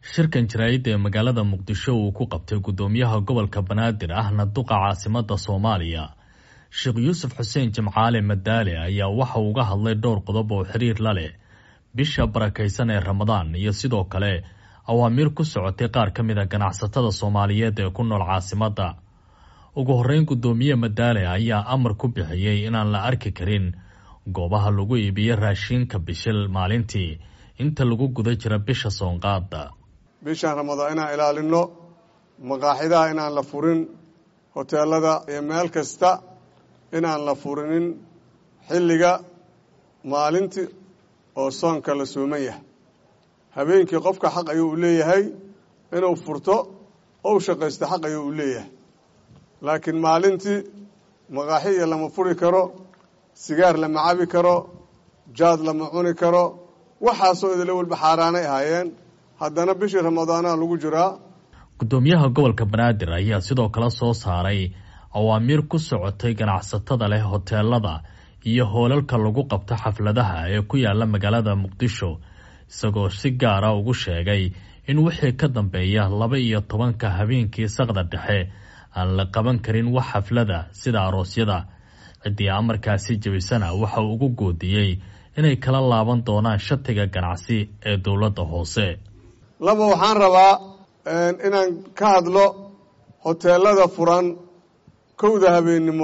shirkan jaraa'idda ee magaalada muqdisho uu ku qabtay guddoomiyaha gobolka banaadir ahna duqa caasimada soomaaliya sheekh yuusuf xuseen jimcaale madaale ayaa waxa uu uga hadlay dhowr qodob oo xiriir la leh bisha barakaysan ee ramadaan iyo sidoo kale awaamiir ku socotay qaar ka mid a ganacsatada soomaaliyeed ee ku nool caasimadda ugu horreyn guddoomiye madaale ayaa amar ku bixiyey inaan la arki karin goobaha lagu iibiyo raashiinka bishil maalintii inta lagu guda jira bisha soonqaada bishan ramadaan inaan ilaalinno maqaaxidaha inaan la furin hoteelada iyo meel kasta inaan la furinin xilliga maalintii oo soonka la sooman yahay habeenkii qofka xaq ayuu u leeyahay inuu furto ou shaqaysto xaq ayuu u leeyahay laakiin maalintii maqaaxiya lama furi karo sigaar lama cabi karo jaad lama cuni karo waxaasoo idila walba xaaraanay ahaayeen haddana bishii ramadaanaha lagu jiraa guddoomiyaha gobolka banaadir ayaa sidoo kale soo saaray awaamiir ku socotay ganacsatada leh hoteelada iyo hoolalka lagu qabto xafladaha ee ku yaala magaalada muqdisho isagoo si gaara ugu sheegay in wixii ka dambeeya laba iyo tobanka habeenkii saqda dhexe aan la qaban karin wax xaflada sida aroosyada ciddii amarkaasi jebisana waxa uu ugu goodiyey inay kala laaban doonaan shatiga ganacsi ee dowladda hoose laba waxaan rabaa inaan ka hadlo hoteelada furan kowda habeennimo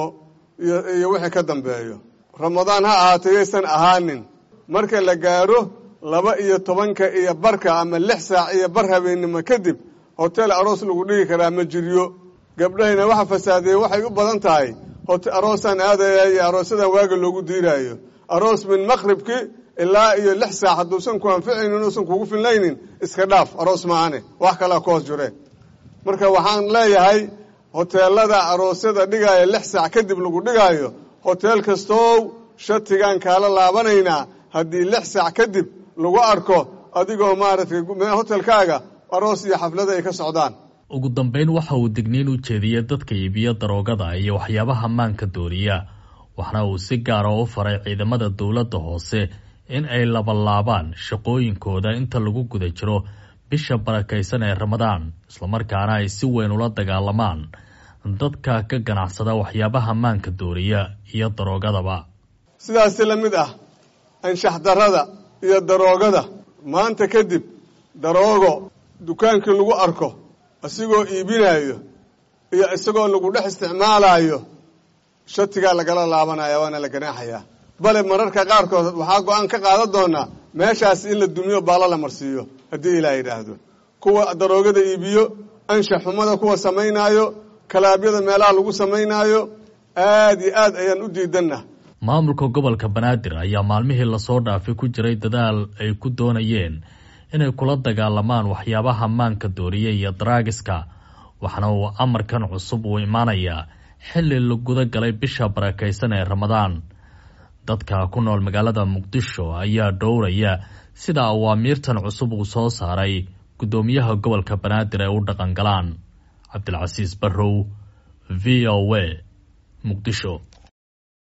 iyo wixii ka dambeeyo ramadaan ha ahaatay yaysan ahaanin marka la gaaro laba iyo tobanka iyo barka ama lix saac iyo bar habeennimo kadib hotel aroos lagu dhigi karaa ma jiryo gabdhahayna waxa fasaadeeye waxay u badan tahay aroosaan aadaya iyo aroosyadan waaga loogu diiraayo aroos min maqribki ilaa iyo lix saac hadduusan ku anficaynin uusan kugu filnaynin iska dhaaf aroos maahane wax kalea ku hoos jireen marka waxaan leeyahay hoteelada aroosyada dhigaayo lix saac kadib lagu dhigaayo hoteel kastow shatigaan kaala laabanaynaa haddii lix saac kadib lagu arko adigoo maaragtay hotelkaaga aroos iyo xaflada ay ka socdaan ugu dambeyn waxa uu digniin u jeediyey dadka iibiyo daroogada iyo waxyaabaha maanka dooriya waxna uu si gaara u faray ciidamada dowladda hoose in ay labalaabaan shaqooyinkooda inta lagu guda jiro bisha barakaysan ee ramadaan islamarkaana ay si weyn ula dagaalamaan dadka ka ganacsada waxyaabaha maanka dooriya iyo daroogadaba sidaasi la mid ah anshax darada iyo daroogada maanta kadib daroogo dukaankii lagu arko isigoo iibinayo iyo isagoo lagu dhex isticmaalayo shatigaa lagala laabanaya waana la ganaaxayaa bale mararka qaarkood waxaa go-aan ka qaadan doonaa meeshaas in la dumiyo baalla la marsiiyo haddii ilaah yidhaahdo kuwa daroogada iibiyo anshax xumada kuwa samaynaayo kalaabyada meelaha lagu samaynaayo aad iyo aad ayaan u diidanna maamulka gobolka banaadir ayaa maalmihii lasoo dhaafay ku jiray dadaal ay ku doonayeen inay kula dagaalamaan waxyaabaha maanka dooriya iyo daraagiska waxna uu amarkan cusub uu imaanayaa xilli la guda galay bisha barakaysan ee ramadaan dadka ku nool magaalada muqdisho ayaa dhowraya sida awaamiirtan cusub uu soo saaray guddoomiyaha gobolka banaadir ay u dhaqan galaan cabdilcasiis barrow v o a muqdisho